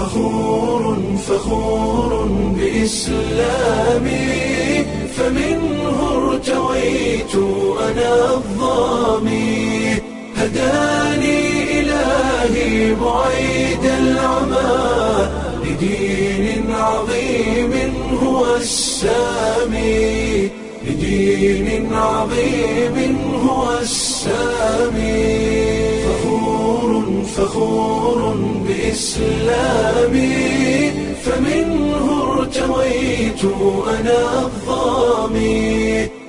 فخور فخور بإسلامي فمنه ارتويت أنا الظامي هداني إلهي بعيد العمى لدين عظيم هو السامي لدين عظيم هو السامي فخور فخور بإسلامي فمنه ارتويت أنا الظامي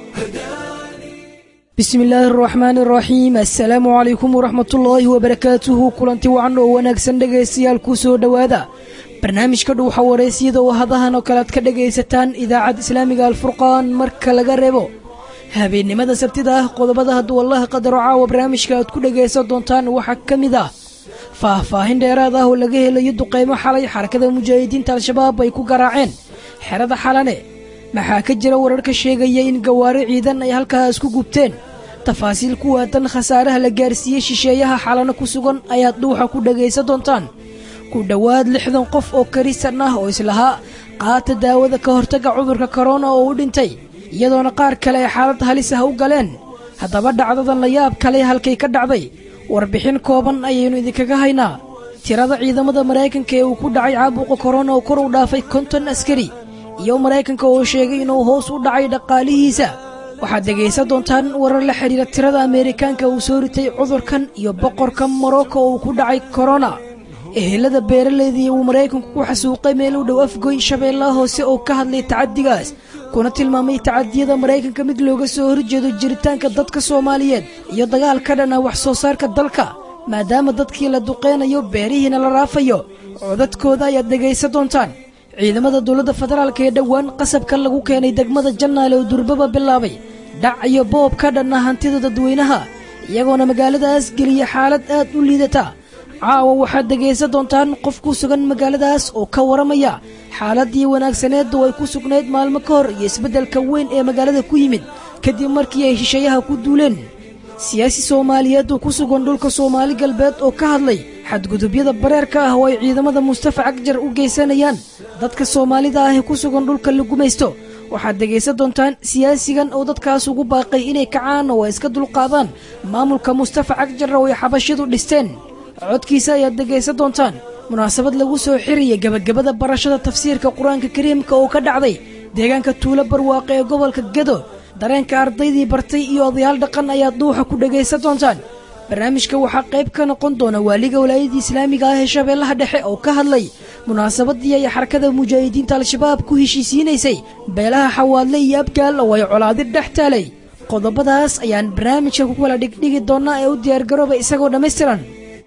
bismi illaahi araxmaani araxiim assalaamu calaykum waraxmatullaahi wabarakaatuhu kulanti wacan oo wanaagsan dhegaystayaal kuu soo dhowaada barnaamijka dhuuxa wareysiyada oo hadahan oo kale aad ka dhagaysataan idaacadda islaamiga alfurqaan marka laga reebo habeennimada sabtida ah qodobada hadduu allaha qadaro caawa barnaamijka aad ku dhagaysan doontaan waxaa ka mid ah faah-faahin dheeraad ah oo laga helayo duqaymo xalay xarakada mujaahidiinta al-shabaab ay ku garaaceen xerada xalane maxaa ka jira warar ka sheegaya in gawaari ciidan ay halkaas ku gubteen tafaasiil ku waadan khasaaraha la gaarsiiyey shisheeyaha xalano ku sugan ayaad dhuuxa ku dhagaysan doontaan ku dhowaad lixdan qof oo karisan ah oo islahaa qaata daawada ka hortagga cudurka korona oo u dhintay iyadoona qaar kale ay xaalad halis ah u galeen haddaba dhacdadan la yaab kale halkay ka dhacday warbixin kooban ayaynu idinkaga haynaa tirada ciidamada maraykanka ee uu ku dhacay caabuqa korona oo kor u dhaafay konton askari iyo maraykanka oo sheegay inuu hoos u dhacay dhaqaalihiisa waxaad dhegaysan doontaan warar la xidhiira tirada ameerikaanka uu soo ritay cudurkan iyo boqorka morocco oo uu ku dhacay korona ehelada beeraleydii uu maraykanku ku xasuuqay meel u dhow afgoyn shabeellaha hoose oo ka hadlay tacadigaas kuna tilmaamay tacadiyada maraykanka mid looga soo horjeedo jiritaanka dadka soomaaliyeed iyo dagaal ka dhan ah wax soo saarka dalka maadaama dadkii la duqeynayo beerihiina la raafayo codadkooda ayaad dhegaysan doontaan ciidamada dowladda federaalka ee dhowaan qasabka lagu keenay degmada jannaale oo durbaba bilaabay dhac iyo boob ka dhanna hantida dadweynaha iyagoona magaaladaas geliya xaalad aad u liidata caawa waxaad dhegaysan doontaan qof ku sugan magaaladaas oo ka waramaya xaaladii wanaagsaneeddu ay ku sugnayd maalmo ka hor iyo isbeddelka weyn ee magaalada ku yimid kadib markii ay shisheeyaha ku duuleen siyaasi soomaaliyeed oo ku sugan dhulka soomaali galbeed oo ka hadlay xadgudubyada bareerka ah oo ay ciidamada mustafa cagjar u geysanayaan dadka soomaalida ah ee ku sugan dhulka la gumaysto waxaad dhegaysan doontaan siyaasigan oo dadkaas ugu baaqay inay kacaan oo ay iska dulqaadaan maamulka mustafa cagjar oo ay xabashyadu dhisteen codkiisa ayaad dhegaysan doontaan munaasabad lagu soo xiraya gebagabada barashada tafsiirka qur-aanka kariimka oo ka dhacday deegaanka tuulo barwaaqe ee gobolka gedo dareenka ardaydii bartay iyo odayaal dhaqan ayaad dhuuxa ku dhagaysan doontaan barnaamijka waxaa qayb ka noqon doona waaliga walaayadii islaamiga ah ee shabeellaha dhexe oo ka hadlay munaasabadii ay xarakada mujaahidiinta al-shabaab ku heshiisiinaysay beelaha xawaadle iyo abgaal oo ay colaadi dhex taalay qodobadaas ayaan barnaamijka ku kala dhigdhigi doonnaa ee u diyaargarooba isagoo dhammaystiran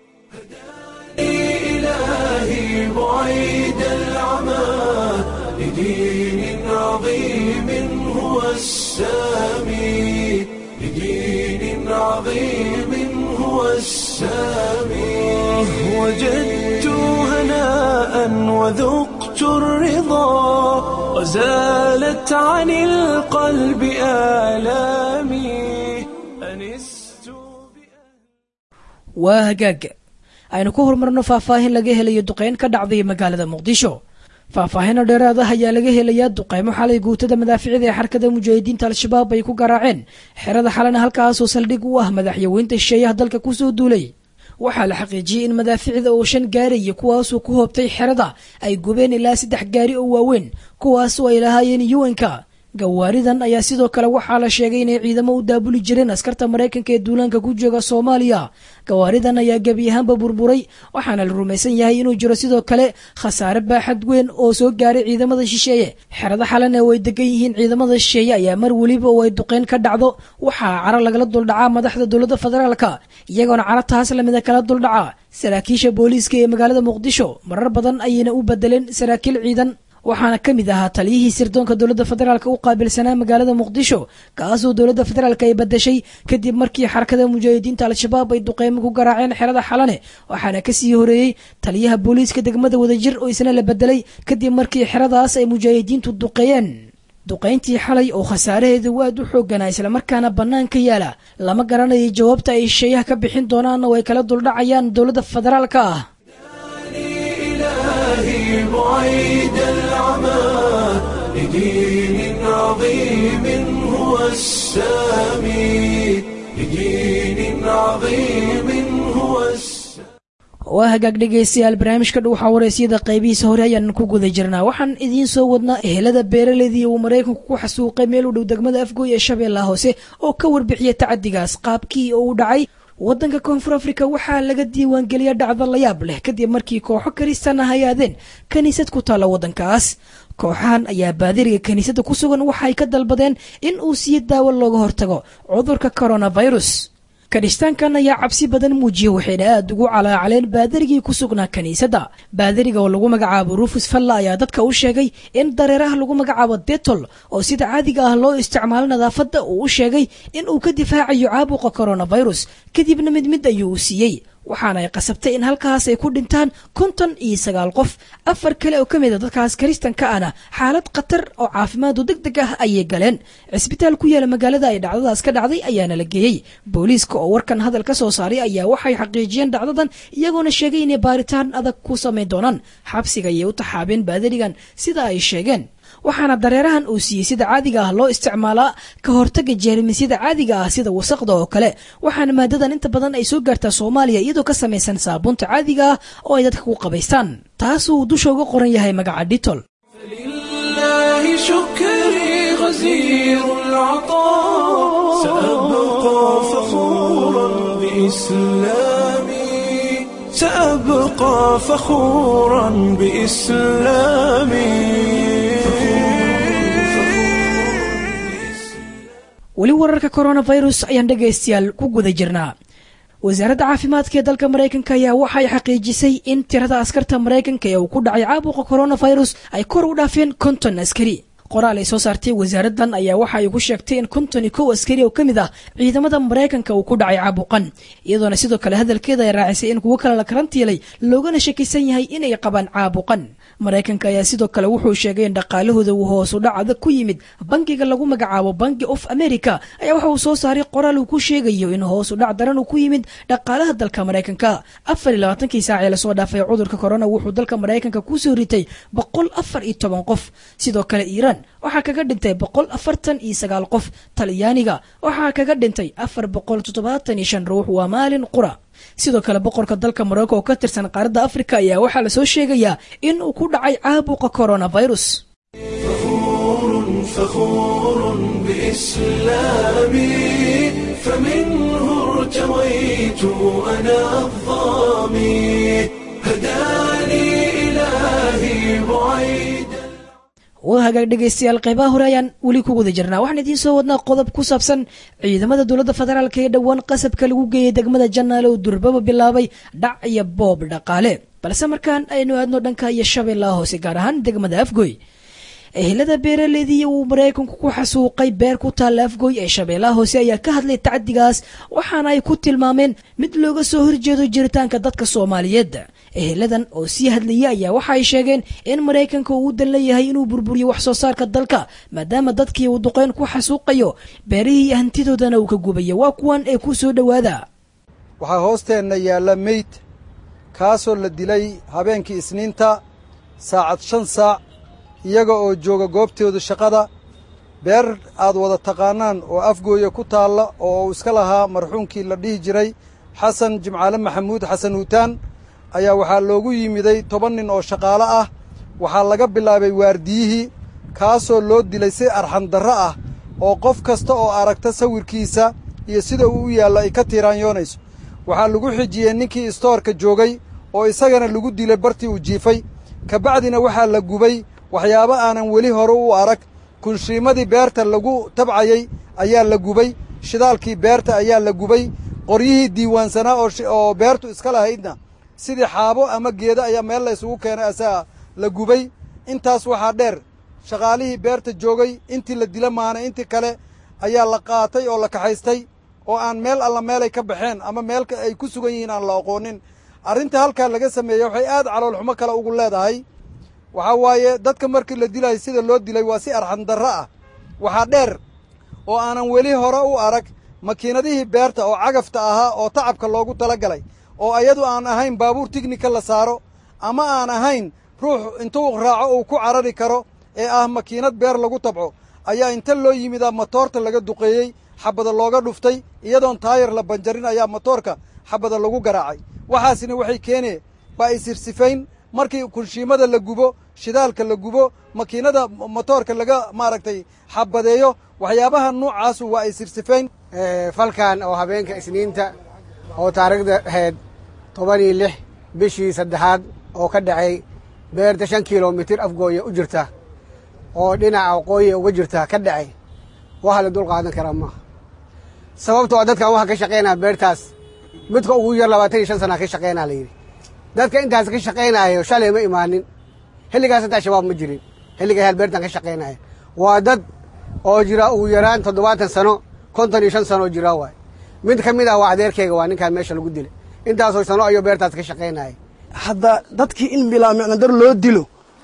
إلهي بعيد العمى لدين عظيم هو السامي لدين عظيم هو السامي وجدت هناء وذقت الرضا وزالت عن القلب آلامي أنست waa hagaag aynu ku horumarno faahfaahin laga helayo duqeyn ka dhacday magaalada muqdisho faahfaahino dheeraad ah ayaa laga helayaa duqeymo xalay guutada madaaficida ee xarkada mujaahidiinta al-shabaab ay ku garaaceen xerada xalana halkaasoo saldhig u ah madaxyaweynta shisheeyaha dalka kusoo duulay waxaa la xaqiijiyey in madaaficda oo shan gaaraya kuwaasoo ku hoobtay xerada ay gubeen ilaa saddex gaari oo waaweyn kuwaasoo ay lahaayeen yuwanka gawaaridan ayaa sidoo kale waxaa la sheegay inay ciidamo u daabuli jireen askarta maraykanka ee duulaanka ku jooga soomaaliya gawaaridan ayaa gebi ahaanba burburay waxaana la rumaysan yahay inuu jiro sidoo kale khasaare baaxad weyn oo soo gaaray ciidamada shisheeye xerada xalan ee way degan yihiin ciidamada shisheeye ayaa mar weliba oo ay duqeyn ka dhacdo waxaa caro lagala duldhacaa madaxda dowladda federaalka iyagoona caro taas lamida kala duldhaca saraakiisha booliiska ee magaalada muqdisho marar badan ayayna u bedeleen saraakiil ciidan waxaana ka mid ahaa taliyihii sirdoonka dowladda federaalk u qaabilsanaa magaalada muqdisho kaasoo dowladda federaalk ay badashay kadib markii xarakada mujaahidiinta al-shabaab ay duqeymo ku garaaceen xerada xalane waxaana kasii horeeyey taliyaha booliiska degmada wadajir oo isna la bedelay kadib markii xeradaas ay mujaahidiintu duqeeyeen duqayntii xalay oo khasaaraheedu aad u xooganaa islamarkaana bannaanka yaala lama garanayay jawaabta ay shisheeyaha ka bixin doonaan oo ay kala duldhacayaan dowladda federaalka ah بعيد العمى لدين عظيم هو السامي لدين عظيم هو السامي waa hagaag dhegaystayaal barnaamijka dhow waxaa waraysyada qaybihiisa hore ayaan ku guda jirnaa waxaan idiin soo wadnaa ehelada beeraleydii uu maraykanku ku xasuuqay meel u dhow degmada afgooy ee shabeellaha hoose oo ka warbixiyay tacadigaas qaabkii oo u dhacay waddanka koonfur afrika waxaa laga diiwaangeliya dhacdo layaab leh kadib markii kooxo karistan ah ay aadeen kiniisad ku taalla waddankaas kooxahan ayaa baadiriga kiniisadda ku sugan waxay ka dalbadeen in uu siiyo daawo looga hortago cudurka coronavirus kiristaankan ayaa cabsi badan muujiyey waxayna aad ugu calaacaleen baadarigii ku sugnaa kiniisadda baadariga oo lagu magacaabo rufus falla ayaa dadka u sheegay in dareeraha lagu magacaabo detol oo sida caadiga ah loo isticmaalo nadaafadda uu u sheegay in uu ka difaacayo caabuqa coronavirus kadibna mid mid ayuu u siiyey waxaana ay qasabtay in halkaas ay ku dhintaan konton iyo sagaal qof afar kale oo ka mid a dadkaas kiristanka ahna xaalad khatar oo caafimaadu deg deg ah ayay galeen cisbitaal ku yaala magaalada ay dhacdadaas ka dhacday ayaana la geeyey booliiska oo warkan hadal ka soo saaray ayaa waxay xaqiijiyeen dhacdadan iyagoona sheegay inay baaritaan adag ku samayn doonaan xabsiga ayay u taxaabeen baadarigan sida ay sheegeen waxaana dareerahan uu siiyey sida caadiga ah loo isticmaalaa ka hortaga jeermisyada caadiga ah sida wasaqda oo kale waxaana maadadan inta badan ay soo gaartaa soomaaliya iyadoo ka samaysan saabuunta caadiga ah oo ay dadka ku qabaystaan taasuu dusha uga qoran yahay magaca dhitol لله شكري غزير العطاء سأبقى فخورا بإسلامي سأبقى فخورا بإسلامي weli wararka coronavirus ayaan dhegaystayaal ku guda jirnaa wasaaradda caafimaadka ee dalka maraykanka ayaa waxay xaqiijisay in tirada askarta maraykanka ee uu ku dhacay caabuqa coronavirus ay kor u dhaafeen konton askari qoraal ay soo saartay wasaaraddan ayaa waxa ay ku sheegtay in konton iyo kow askari oo ka mid ah ciidamada maraykanka uu ku dhacay caabuqan iyadoona sidoo kale hadalkeeda ay raacisay in kuwo kale la karantiilay loogana shakisan yahay inay qabaan caabuqan maraykanka ayaa sidoo kale wuxuu sheegay in dhaqaalahooda uu hoos u dhacda ku yimid bangiga lagu magacaabo banki of america ayaa waxa uu soo saaray qoraal uu ku sheegayo in hoos u dhac daran uu ku yimid dhaqaalaha dalka maraykanka afar iyo labaatankii saac ee lasoo dhaafay cudurka corona wuxuu dalka maraykanka kusoo ritay boqol afar iyo toban qof sidoo kale iiraan waxaa kaga dhintay boqol afartan iyo sagaal qof talyaaniga waxaa kaga dhintay afar boqol toddobaatan iyo shan ruux waa maalin qura sidoo kale boqorka dalka morocco oo ka tirsan qaaradda afrika ayaa waxaa lasoo sheegayaa in uu ku dhacay caabuqa coronavirus فخور فخور بإسلامي فمنه ارتويت أنا الظامي هداني إلهي بعيد waa hagaag dhegaystayaal qaybaha hore ayaan weli ku guda jirnaa waxaan idiin soo wadnaa qodob ku saabsan ciidamada dowladda federaalk ee dhowaan qasabka lagu geeyey degmada janaale oo durbaba bilaabay dhac iyo boob dhaqaale balse markaan aynu aadno dhanka iyo shabeellaha hoose gaar ahaan degmada afgoy ehelada beeraleydii uu maraykanku ku xasuuqay beer ku taalla afgoy ee shabeellaha hoose ayaa ka hadlay tacdigaas waxaana ay ku tilmaameen mid looga soo horjeedo jiritaanka dadka soomaaliyeed eheladan oo sii hadlayay ayaa waxa ay sheegeen in maraykanka uu u dan leeyahay inuu burburiyo wax soo saarka dalka maadaama dadkii uu duqeyn ku xasuuqayo beerihii iyo hantidoodana uu ka gubayo waa kuwan ee ku soo dhowaada waxaa hoosteenna yaalla meyd kaasoo la dilay habeenkii isniinta saacad shan saac iyaga oo jooga goobtooda shaqada beer aad wada taqaannaan oo afgooya ku taalla oo uu iska lahaa marxuumkii la dhihi jiray xasan jimcaale maxamuud xasan huutaan ayaa waxaa loogu yimiday toban nin oo shaqaalo ah waxaa laga bilaabay waardiyihii kaasoo loo dilay si arxandarro ah oo qof kasta oo aragta sawirkiisa iyo sida uu u yaallo ay ka tiiraanyoonayso waxaa lagu xijiyey ninkii istoorka joogay oo isagana lagu dilay bartii uu jiifay kabacdina waxaa la gubay waxyaabo aanan weli hore u arag kunshiimadii beerta lagu tabcayey ayaa la gubay shidaalkii beerta ayaa la gubay qoryihii diiwaansanaa oo beertu iska lahaydna sidii xaabo ama geedo ayaa meel la isugu keenay asaga la gubay intaas waxaa dheer shaqaalihii beerta joogay intii la dila maanay intii kale ayaa la qaatay oo la kaxaystay oo aan meel alla meelay ka baxeen ama meel ay ku sugan yihiin aan la aqoonin arrinta halkaa laga sameeyey waxay aad caloolxumo kale ugu leedahay waxaa waaye dadka markii la dilayo sida loo dilay waa si arxandarro ah waxaa dheer oo aanan weli hore u arag makiinadihii beerta oo cagafta ahaa oo tacabka loogu tala galay oo ayadu aan ahayn baabuur tignika la saaro ama aan ahayn ruux intuu raaco uu ku carari karo ee ah makiinad beer lagu tabco ayaa inta loo yimidaa matoorta laga duqeeyey xabada looga dhuftay iyadoon taayar la banjarin ayaa matoorka xabada lagu garaacay waxaasina waxay keenee waa isirsifayn markii kunshiimada la gubo shidaalka la gubo makiinada motoorka laga maaragtay xabadeeyo waxyaabaha nuucaasu waa isirsifayn falkan oo habeenka isniinta oo taariikhda ahayd toban iyo lix bishii saddexaad oo ka dhacay beerta shan kilomitir afgooya u jirta oo dhinaca waqooyi uga jirta ka dhacay waxa la dul qaadan karaa maaha sababtoo dadkan waxa ka shaqaynaya beertaas midka ugu yar labaatan iyo shan sana ka shaqaynaa la yidhi dadka intaas ka shaqaynaayo shalay ma imaanin xilligaas intaa shabaab ma jirin xilliga hel beertan ka shaqaynaya waa dad oo jira ugu yaraan toddobaatan sano konton iyo shan sano oo jira waay mid ka mid ah waa adeerkayga waa ninkaan meesha lagu dilay intaasoo sano ayuu beertaas ka shaqaynaya hadda dadkii in bilaa micnodar loo dilo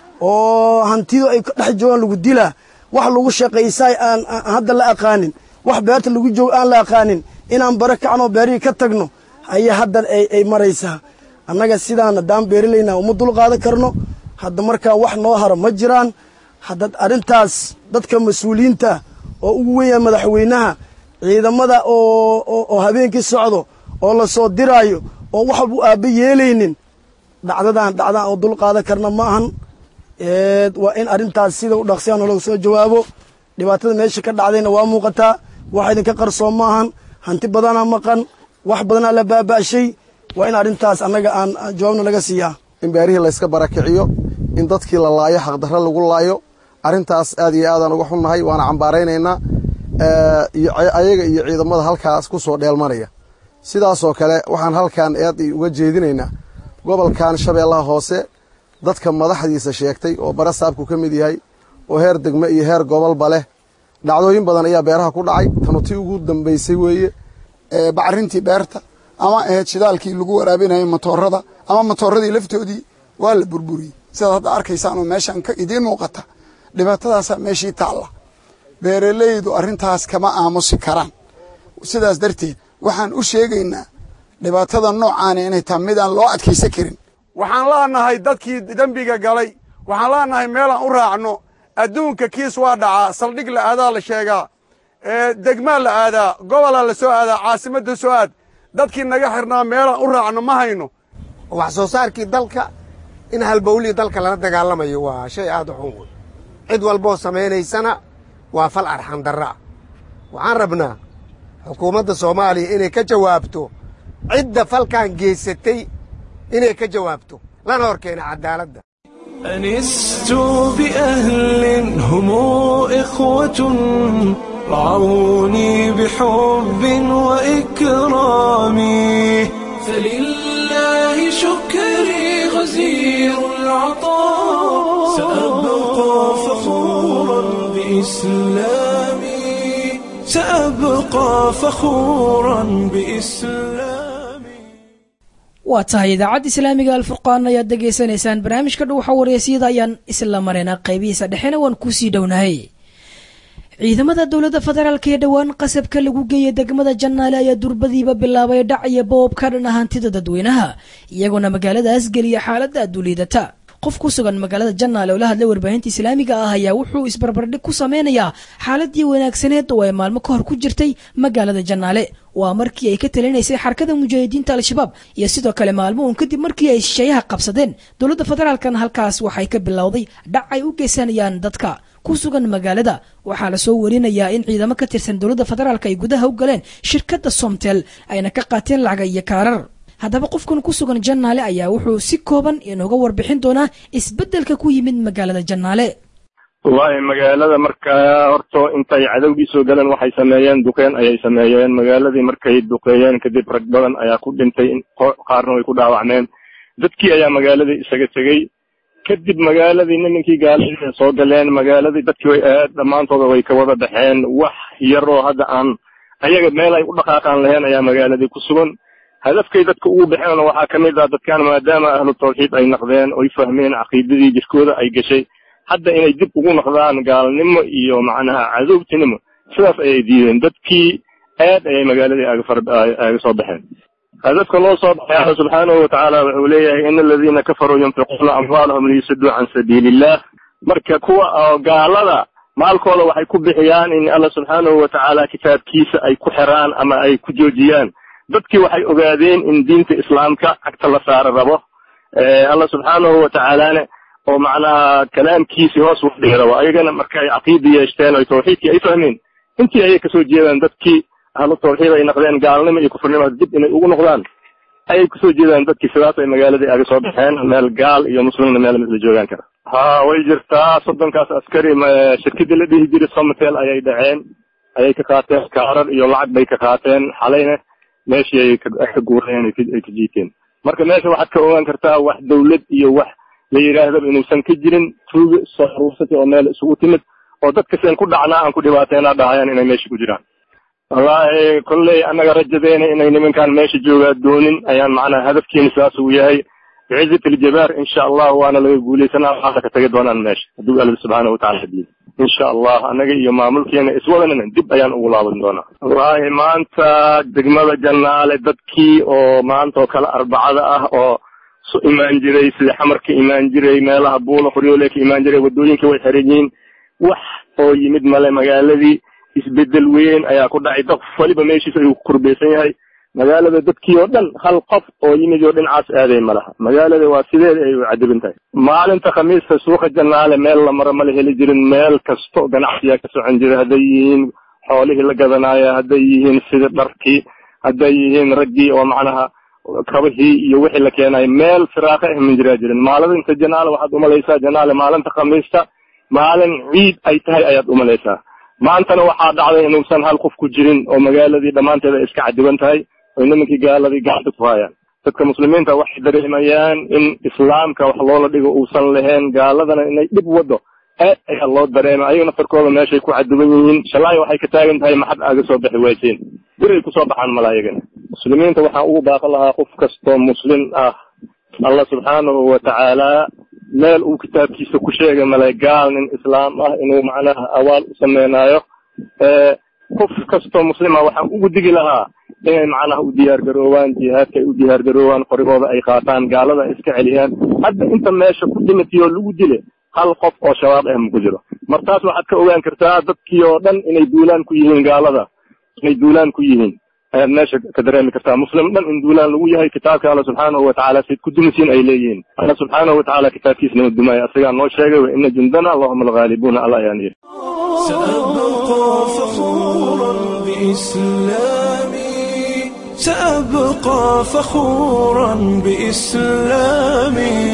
oo hantidu ay ka dhex joogaan lagu dilaa wax lagu shaqaysaay aan hadda la aqaanin wax beerta lagu joogo aan la aqaanin inaan bara kacnoo beerihii ka tagno ayaa haddan ay maraysaa annaga sidaan haddaan beerilaynaa uma dul qaadan karno hadda markaa wax noo haro ma jiraan hadda arrintaas dadka mas-uuliyiinta oo ugu weynyaha madaxweynaha ciidamada oo habeenkii socdo oo la soo diraayo oo wax walbu aabba yeelaynin dhacdadan dhacdaan oo dul qaadan karna ma ahan waa in arrintaas sida u dhaqsiyaan oo laga soo jawaabo dhibaatada meesha ka dhacdayna waa muuqataa wax idinka qarsoon ma ahan hanti badanaa maqan wax badanaa la baaba'shay waa in arrintaas annaga aan jawaabna laga siiyaa in beerihii layska barakiciyo in dadkii la laayo xaqdarro lagu laayo arrintaas aad iyo aadaan uga xunnahay waana cambaaraynaynaa iyo ayaga iyo ciidamada halkaas ku soo dheelmanaya sidaasoo kale waxaan halkan eed uga jeedinaynaa gobolkan shabeellaha hoose dadka madaxdiisa sheegtay oo bara saabku ka mid yahay oo heer degme iyo heer gobolba leh dhacdooyin badan ayaa beeraha ku dhacay tanu tii ugu dambaysay weeye bacrintii beerta ama ahayd shidaalkii lagu waraabinayay matoorada ama matooradii laftoodii waa la burburiyey sidaad hadda arkaysaan oo meeshan ka idiin muuqata dhibaatadaasaa meeshii taalla beeralaydu arrintaas kama aamusi karaan sidaas darteed waxaan u sheegaynaa dhibaatada noocaani inay tahay midaan loo adkaysan karin waxaan leenahay dadkii dembiga galay waxaan leenahay meelaan u raacno adduunka kiis waa dhacaa saldhig la aadaa la sheegaa degmaa la aadaa gobolaa la soo aadaa caasimadda soo aad dadkii naga xirnaa meelaan u raacno ma hayno wax soo saarkii dalka in halbowlihii dalka lala dagaalamayo waa shay aad u xun wey cid walboo samaynaysana waa fal arxan darra ah waxaan rabnaa xukuumadda soomaaliya inay ka jawaabto cidda falkan geysatay inay ka jawaabto lana hor keena caddaaladda أنست بأهل هم إخوة رعوني بحب وإكرام فلله شكري غزير العطاء سأبقى فخورا بإسلامي سأبقى فخورا بإسلامي waa tahay idaacadda islaamiga alfurqaan ayaad degeysanaysaan barnaamijka dhuuxa wareesyada ayaan isla mareynaa qaybihiisa dhexena waan kusii dhownahay ciidamada dowladda federaalk ee dhowaan qasabka lagu geeyay degmada jannaale ayaa durbadiiba bilaabay dhac iyo boob ka dhan ah hantida dadweynaha iyagoona magaaladaas geliya xaaladda aduliidata qof ku sugan magaalada jannaale oo la hadlay warbaahinta islaamiga ah ayaa wuxuu isbarbardhig ku sameynayaa xaaladii wanaagsaneed oo ay maalmo ka hor ku jirtay magaalada jannaale waa markii ay ka talinaysay xarakada mujaahidiinta al-shabaab iyo sidoo kale maalmo uun kadib markii ay shisheeyaha qabsadeen dowladda federaalkana halkaas waxay ka bilowday dhac ay u geysanayaan dadka ku sugan magaalada waxaa lasoo warinayaa in ciidamo ka tirsan dowladda federaalk ay gudaha u galeen shirkadda somtel ayna ka qaateen lacaga iyo kaarar haddaba qofkan ku sugan jannaale ayaa wuxuu si kooban inooga warbixin doonaa isbeddelka ku yimid magaalada jannaale wallaahi magaalada markaa horto intay cadowgii soo galeen waxay sameeyeen duqeen ayay sameeyeen magaaladii markay duqeeyeen kadib rag badan ayaa ku dhintay qaarna way ku dhaawacmeen dadkii ayaa magaaladii isaga tegey kadib magaaladii nimankii gaaladii soo galeen magaaladii dadkii way aad dhammaantooda way ka wada baxeen wax yaroo hadda aan ayaga meel ay u dhaqaaqaan lahayn ayaa magaaladii ku sugan hadafkay dadka ugu baxeen waxaa ka mid ah dadkan maadaama ahlu tawxiid ay naqdeen oy fahmeen caqiidadii jirkooda ay gashay hadda inay dib ugu noqdaan gaalnimo iyo macnaha cadowtinimo sidaas ayay diideen dadkii aad ayay magaaladii aaga soo baxeen hadafka loo soo baxay alla subxaanahu watacaala wuxuu leeyahay in aladiina kafaruu yunfiquuna amwaalahum liyusaduu can sabiili illah marka kuwa oo gaalada maalkooda waxay ku bixiyaan in alla subxaanahu watacaala kitaabkiisa ay ku xiraan ama ay ku joojiyaan dadkii waxay ogaadeen in diinta islaamka cagta la saara rabo alla subxaanahu watacaalana oo macnaha kalaamkiisii hoos u dhigi rabo ayagana marka ay caqiida yeeshteen oy tawxiidkii ay fahmeen intii ayay kasoo jeedaan dadkii ahlu tawxiid ay noqdeen gaalnimo iyo kufrinimo dib inay ugu noqdaan ayay kusoo jeedaan dadkii sidaas ay magaaladii aga soo baxeen meel gaal iyo muslimna meel misla joogaan kara ha way jirtaa soddonkaas askari shirkadii la dhihi jiray somatel ayay dhaceen ayay ka qaateen kaarar iyo lacag bay ka qaateen xalayna meeshii ay ka guureen ay ka jiiteen marka meesha waxaad ka ogaan kartaa wax dawlad iyo wax la yidhaahdaba inuusan ka jirin tuuga soo aruursatay oo meel isugu timid oo dadka seen ku dhacnaa aan ku dhibaateenaa dhahayaan inay meesha ku jiraan wallaahi kolley annaga rajadeena inay nimankaan meesha joogaa doonin ayaan macnaha hadafkiina sidaas uu yahay bicizat aljabaar insha allah waana laga guuleysanaa waxaana ka tagi doonaan meesha hadduu alla subxaana watacala hadiyo insha allah annaga iyo maamulkeena iswadanana dib ayaan ugu laaban doonaa wallaahi maanta degmada jannaale dadkii oo maanta oo kale arbacada ah oo su imaan jiray sida xamar ka imaan jiray meelaha buula qoryoole ka imaan jiray waddooyinka way xiran yihiin wax oo yimid male magaaladii isbedel weyn ayaa ku dhacay dad waliba meeshiisa ayuu ku kurbeysan yahay magaalada dadkii oo dhan hal qof oo yimid oo dhinacaas aaday ma laha magaalada waa sideeda ay u cadiban tahay maalinta khamiista suuqa jannaale meel la maro mala heli jirin meel kasto ganacsiyaa ka socon jira hadday yihiin xoolihii la gadanaayo hadday yihiin sida dharkii hadday yihiin raggii oo macnaha kabahii iyo wixii la keenayo meel firaaqo ah min jiraa jirin maalinta janaale waxaad umalaysaa janaale maalinta khamiista maalin ciid ay tahay ayaad umalaysaa maantana waxaa dhacday inuusan hal qof ku jirin oo magaaladii dhammaanteeda iska cadiban tahay oy nimankii gaaladii gacanta ku hayaan dadka muslimiinta waxay dareemayaan in islaamka wax loola dhigo uusan lahayn gaaladana inay dhib wado aad ayaa loo dareema ayaga naftarkooda meeshay ku cadiban yihiin shalaayo waxay ka taagan tahay maxad aaga soo bixi wayseen diray kusoo baxaan mala ayagana muslimiinta waxaan ugu baaqan lahaa qof kastoo muslim ah allah subxaanahu watacaala meel uu kitaabkiisa ku sheegay male gaal nin islaam ah inuu macnaha awaal u sameynaayo qof kastoo muslima waxaan ugu digi lahaa inay macnaha u diyaar garoowaan jihaadka ay u diyaar garoowaan qorigooda ay qaataan gaalada ay iska celiyaan hadda inta meesha ku dhimatiyoo lagu dile hal qof oo shabaab ah ma ku jiro martaas waxaad ka ogaan kartaa dadkii oo dhan inay duulaan ku yihiin gaalada inay duulaan ku yihiin ayaad meesha ka dareemi kartaa muslim dhan in duulaan lagu yahay kitaabka alla subxaanahu watacaala sayd ku dumisiin ay leeyihiin alla subxaanahu watacaala kitaabkiisa nama dumaayo asagaa noo sheegay wa ina jundana allahuma alghaalibuuna alla ayaan yidhi سأبقى فخورا بإسلامي سأبقى فخورا بإسلامي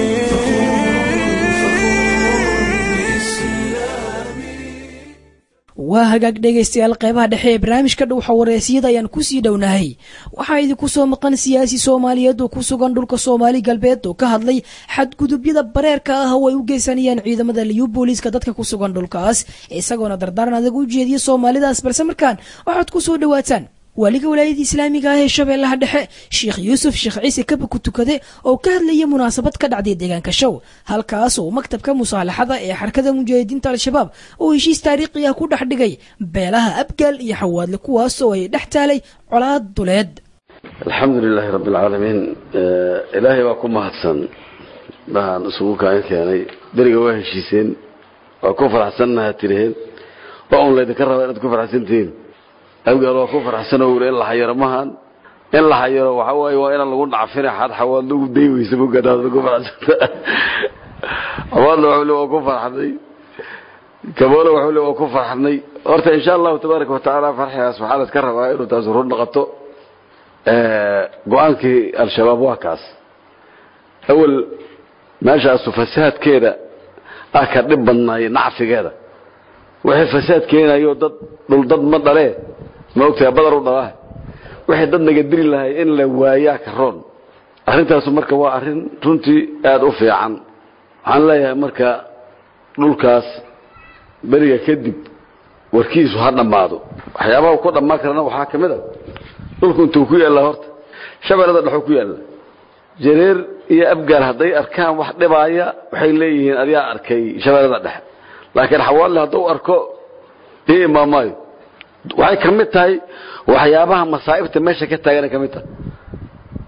waa hagaag dhegaystayaal qeybaha dhexe ee barnaamijka dhowxa wareesyada ayaan kusii dhownahay waxaa idinku soo maqan siyaasi soomaaliyeed oo ku sugan dhulka soomaali galbeed oo ka hadlay xadgudubyada bareerka ah oo ay u geysanayaan ciidamada liyu booliiska dadka ku sugan dhulkaas isagoona dardaaran adag u jeediya soomaalidaas balse markaan waxaad ku soo dhowaataan waaliga walaayada islaamiga ah ee shabeellaha dhexe sheekh yuusuf sheekh ciise kaba ku tukade oo ka hadlaya munaasabad ka dhacday deegaanka show halkaas oo maktabka musaalaxada ee xarakada mujaahidiinta al-shabaab oo heshiis taariikhi ah ku dhex dhigay beelaha abgaal iyo xawaadle kuwaas oo ay dhex taalay colaad duleed alxamdu lilaahi rabbi alcaalamiin ilaahay waa ku mahadsan baan isugu kaan keenay beriga waa heshiiseen waa ku faraxsannaha tiriheen waa un laydinka rabaa inaad ku faraxsantihiin abgaal waa ku faraxsanoo wuri in la xayaro mahan in la xayaro waxa waaye waa inaan lagu dhacfina xad xawaad lagu day weysa mogadaad ku faraxsanta xawaadna waxuu le waa ku farxnay kaboole waxuu le waa ku farxnay horta insha allahu tabaaraka watacaala farxigaas waxaa la iska rabaa inuu taas run noqoto go-aankii al-shabaab waa kaas awel meeshaasu fasaadkeeda ah ka dhib badnaay nacfigeeda wixii fasaad keenayo dad dhul dad ma dhalee ma ogtahay badar u dhalaa wixii dad naga diri lahay in la waayaa ka roon arrintaasu marka waa arrin runtii aada u fiican waxaan leeyahay marka dhulkaas beriga kadib warkiisu ha dhammaado waxyaabaha ku dhammaan karana waxaa ka mid a dhulku intuu ku yaallaa horta shabeellada dhexuu ku yaalla jareer iyo abgaal hadday arkaan wax dhibaaya waxay leeyihiin adigaa arkay shabeellada dhexe laakiin xawaalle hadduu arko ii imaamaayo waxay ka mid tahay waxyaabaha masaa'ibta meesha ka taagana ka mid tahay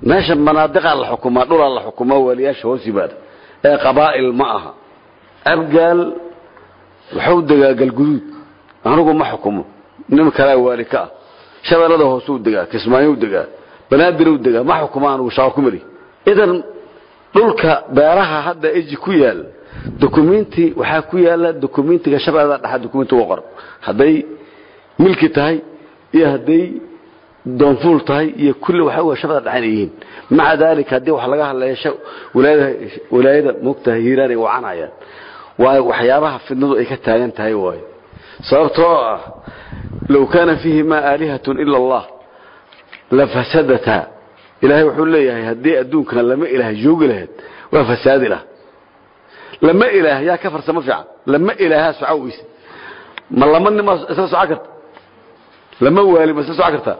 meesha manaadiqaa la xukumaa dhulaa la xukumaa waaliyaasha hoos yimaada ee qabaa'il ma aha abgaal wuxuu degaa galguduud anigu ma xukumo nin kalea waali ka ah shabeellada hoosuu degaa kismaayou degaa banaadiruu degaa ma xukuma anigu shaqo ku meli idan dhulka beeraha hadda eji ku yaal dukumenti waxaa ku yaala dukumentiga shabeellada dhexa dukumenti uga qoran hadday milki tahay iyo hadday doonfuul tahay iyo kulli waxa wey shabeellada dhexa inay yihiin maca daalika haddii wax laga hadlaya walaayada moogtahay hiiraan ay wacanayaan waayo waxyaabaha fidnadu ay ka taagan tahay waayo sababtoo ah low kaana fiihimaa aalihatun ila allah lafasadataa ilaahay wuxuu leeyahay haddii adduunkan lama ilaah joogi lahayd waa fasaadi lah lama ilaah yaa ka farsamo fiican lama ilaahaa soco weyse ma lama nima isla soco karta lama waali ma isla soco kartaa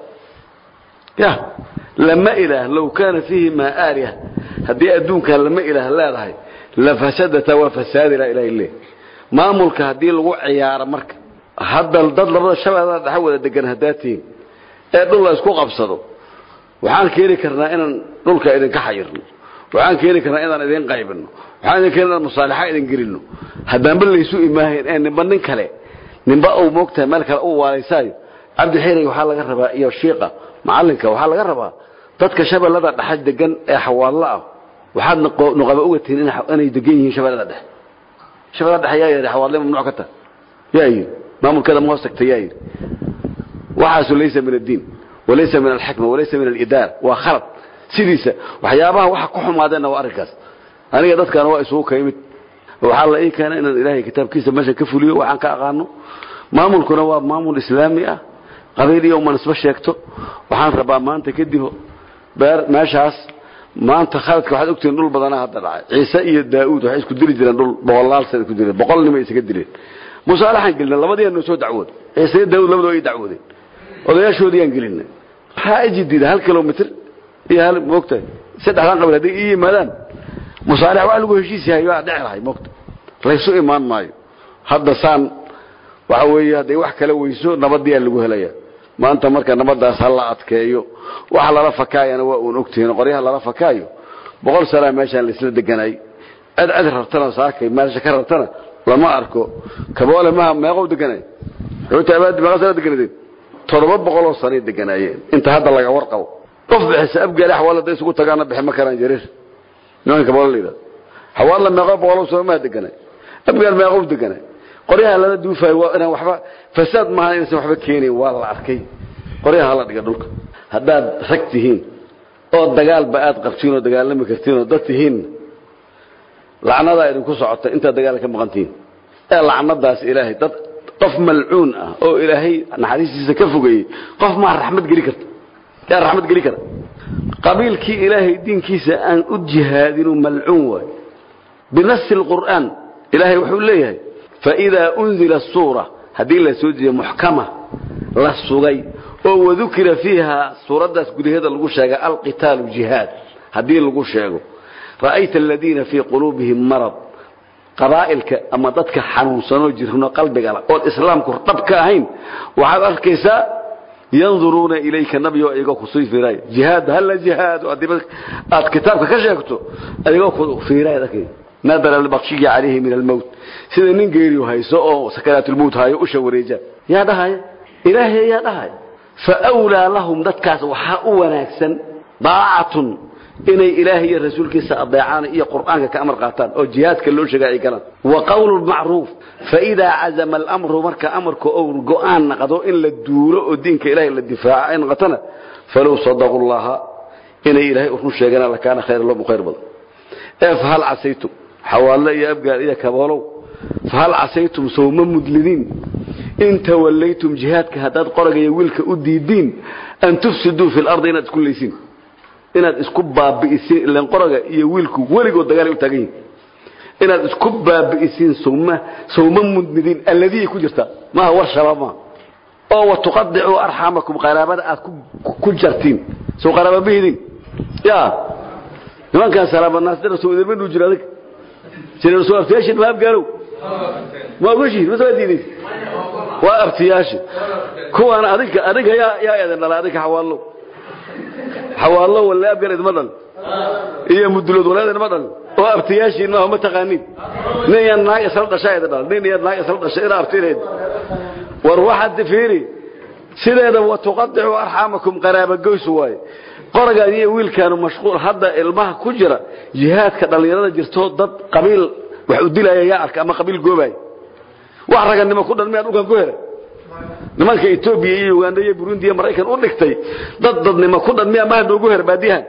ya lama ilaah low kaana fiihimaa aaliha haddii adduunkan lama ilaah leedahay lafasadata waa fasaadi lah ilahay leeyahy maamulka haddii lagu ciyaaro marka hadda dad labada shabeellada dhexe wada degan haddaa tihiin ee dhul la isku qabsado waxaan keeni karnaa inaan dhulka idinka xayirno waxaan keeni karnaa inaan idin qaybino waxaan idin keeni inaan musaalaxa idin gelino haddaanba laysu imaahayn ee nimba nin kale nimba uu moogtahay meel kale u waalaysaayo cabdi xiirig waxaa laga rabaa iyo shiiqa macalinka waxaa laga rabaa dadka shabeellada dhexe degan ee xawaallo ah waxaad nuqaba uga tihiin inay degan yihiin shabeellada dhexe shabeellada dhexe yaa yidhi xawaallo mamnuuc ka tahay yaa yidhi maamulkeeda ma hoos tagta yaa yidhi waxaasu laysa min addiin walaysa min alxikma walaysa min alidaara waa khalad sidiisa waxyaabaha waxa ku xumaadeenna waa arrinkaas aniga dadkaana waa isugu ka yimid waxaa la ii keena inaan ilaahay kitaabkiisa meesha ka fuliyo waxaan ka aqaano maamulkuna waa maamul islaami ah qabiil iyo uma nisbo sheegto waxaan rabaa maanta kadib beer meeshaas maanta khaladka waxaad ogtihiin dhul badanaa hadda dhacay ciise iyo daa'uud waxay isku dili jireen dhul boqolaal sana isku dileen boqol nimay isaga dileen musaalaxaan gelina labadiian noo soo dacwood ciise iyo daa'uud labadoo ay dacwoodeen odayaashoodiyaan gelinay waxaa iji diida hal kilomitr iyo hal moogtahay saddexdan qabiil hadday ii yimaadaan musaalax waa lagu heshiis yahay waa dhici lahay moogta laysu imaan maayo hadda saan waxa weeye hadday wax kala weyso nabadiyaa lagu helaya maanta marka nabadaas ha la adkeeyo waxa lala fakaayana waa uun ogtihiin qoryaha lala fakaayo boqol sanaa meeshaan laisla deganay cid cid rartana saakay meesha ka rartana lama arko kaboole maha meeqow deganay xuuta abaadi meeqa sana deganadeen toddoba boqoloo sanay deganaayeen inta hadda laga warqabo qof bixisa abgaali xawaalla hadday isugu tagaana bixi ma karaan jareer nimanka kaboole la yidhahdo xawaalla meeqo boqoloo sano maa deganay abgaal meeqow deganay qoryaha lala duufayo waa inaan waxba fasaad maaha inaysan waxba keenayn waa la arkay qoryaha hala dhiga dhulka haddaad rag tihiin oo dagaalba aad qabtiin oo dagaalami kartiin oo dad tihiin lacnadaa idinku socota intaad dagaal ka maqan tihiin ee lacnadaas ilaahay dad qof malcuun ah oo ilaahay naxariistiisa ka fogeeyey qof maa raxmad geli karta yaa raxmad geli kara qabiilkii ilaahay diinkiisa aan u jihaadinu malcuun waay binasi lqur'aan ilaahay wuxuu leeyahay faidaa unzila suura haddii la soo dejiyo muxkama la sugay oo wadukira fiiha suuraddaas gudaheeda lagu sheega alqitaalu jihaad haddii lagu sheego ra'ayta aladiina fii quluubihim marad qabaa'ilka ama dadka xanuunsanoo jirno qalbigala oon islaamku dhab ka ahayn waxaad arkaysaa yanduruuna ilayka nabiyo iyagoo kusii fiiraay jihaad halla jihaad aad kitaabka ka sheegto iyagoo ku fiiraay arkay nadara albaqshiyi calayhi min almowt sida nin geeriyo hayso oo sakaraatulmowt hayo usha wareeja yaa dhahaya ilaahay yaa dhahaya fa wlaa lahum dadkaas waxaa u wanaagsan daacatun inay ilaahay iyo rasuulkiisa adeecaan iyo qur'aanka ka amar qaataan oo jihaadka loo sheega ay galaan wa qawlu macruuf faidaa cazama alamru marka amarka ou go'aan naqdo in la duulo oo diinka ilahay la difaaco ay noqotona falow sadaquu llaha inay ilaahay run sheegana lakaana khayra lahum khayr badan ee fahal casaytum xawaalle iyo abgaal iyo kaboolow fahal casaytum sowma mudlidiin in tawallaytum jihaadka haddaad qoragaya wiilka u diidiin an tufsiduu fi lardi inaad isku laysiin inaad isku baabi'isiin ilan qoraga iyo wiilku weligood dagaalay u taagan yihin inaad isku baabi'isiin sowma sowma mudnidiin alladii ku jirta maaha war shabaab maaha oo watuqadicuu arxamakum qaraabada aad ku jartiin sow qaraaba ma hidin ya nimankaan salaamanaasda rasul idinma dhuu jira adig jira rasul abtiyaashin ma abgaalow ma ogoshihin mase waa diidaysa waa abtiyaashin kuwaan adinka adinka yaa yaa eedan dhala adinka xawaallow xawaallo walle abgal idma dhal iyo mudulood walaad idma dhal oo abtiyaashiin maaho ma taqaaniin nin iyo naag isla dhashaa ida dhal nin iyo naag isla dhashay ina abtineed war waxaad fiiri sideeda wa tuqadicu arxaamakum qaraabagoys waaye qoragaan iyo wiilkaanu mashquul hadda ilmaha ku jira jihaadka dhallinyarada jirto dad qabiil wax u dilaya yaa arka ama qabiil goobaya wax raganimo ku dhan miyaa dhulkan ku helay nimanka etoobiya iyo uganda iyo burundi iyo maraykan u dhigtay dad dadnimo ku dhan miyaa maha noogu her baadiyahan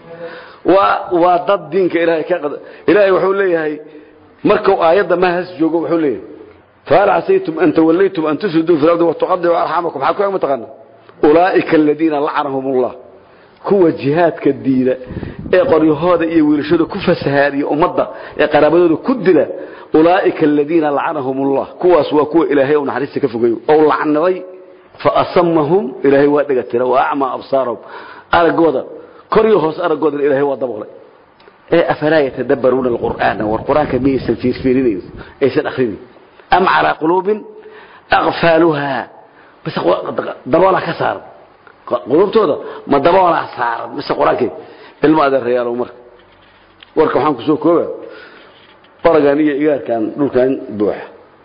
waa waa dad diinka ilaahay ka qad ilaahay wuxuu leeyahay markuu aayadda mahas joogo wuxuu leeyahay فهل عسيتم أن توليتم أن تفسدوا في الأرض وتقطعوا أرحامكم حكوا يوم تقنا أولئك الذين لعنهم الله kuwa jihaadka diida ee qoryahooda iyo wiilashooda ku fasahaadiya ummadda ee qaraabadooda ku dila ulaa'ika aladiina lacanahum allah kuwaas waa kuwa ilaahay u naxariista ka fogeeyo ou lacnaday fa asamahum ilaahay waa dhegatira wa acmaa absaarahum araggooda koryo hoos araggoodana ilaahay waa daboolay ee afalaa yatadabbaruuna alqur'aana war qur-aanka miyaysan fiirfiirinayn aysan akhrinin am calaa quluubin aqfaaluhaa bas daboola ka saaran qulubtooda ma daboolaa saaran mise qur-aankii ilmo adeerayaalow marka warka waxaan ku soo kooba baragan iyo igaarkan dhulkan buuxa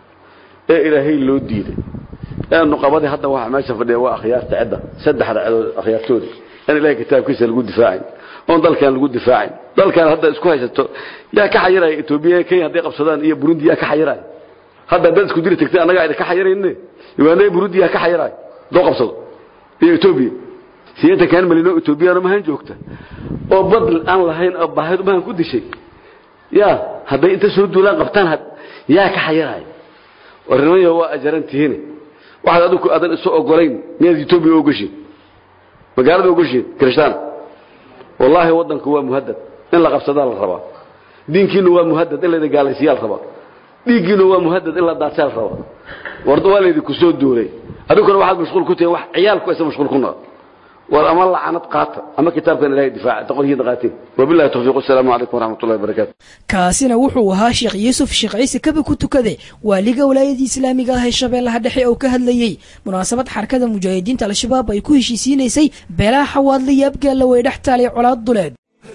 ee ilaahay loo diiday ee nuqabadii hadda waxa meesha fadhiya waa akhyaarta cidda saddexda cidood akhyaartooda in ilaahay kitaabkiisa lagu difaacin oon dalkan lagu difaacin dalkan hadda isku haysato yaa ka xayiraya etoobiya kenya hadday qabsadaan iyo burundi yaa ka xayiraya hadda dad isku diri tagtay annagaa idin ka xayirayne uganda iyo burundi yaa ka xayiraya doo qabsado iyo etoobiya sideetan kaan malino etoobiyana mahan joogta oo bad aan lahayn oo baahid mahan ku dishay ya hadday inta soo duulaan qabtaan yaa ka xayiraya warnimayo waa ajaran tihiin waxaad adigu adan isu ogolayn miyaad etoobiya ogashiin magaalada ogashiin kirishtaan wallaahi waddanku waa muhadad in la qabsadaa la rabaa diinkiinu waa muhadad in laydin gaalaysiyaa la rabaa dhiiggiinu waa muhadad in la daadsaa la rabaa war waa laydinku soo duulay adiguna waxaad mashquul ku tihiin wax ciyaalku aysan mashquul ku noqon war ama lacanad qaata ama kitaabkan ilahay difaaca taqolkiina qaateen wabillahi tawfiiq assalaamu calaykum waraxmatullahi wabarakaatu kaasina wuxuu ahaa sheekh yuusuf sheekh ciise kabi ku tukade waaliga walaayadii islaamiga ah ee shabeellaha dhexe oo ka hadlayey munaasabad xarakada mujaahidiinta al-shabaab ay ku heshiisiinaysay beelaha xawaadla iyo abgaalla way dhex taalay colaad duleed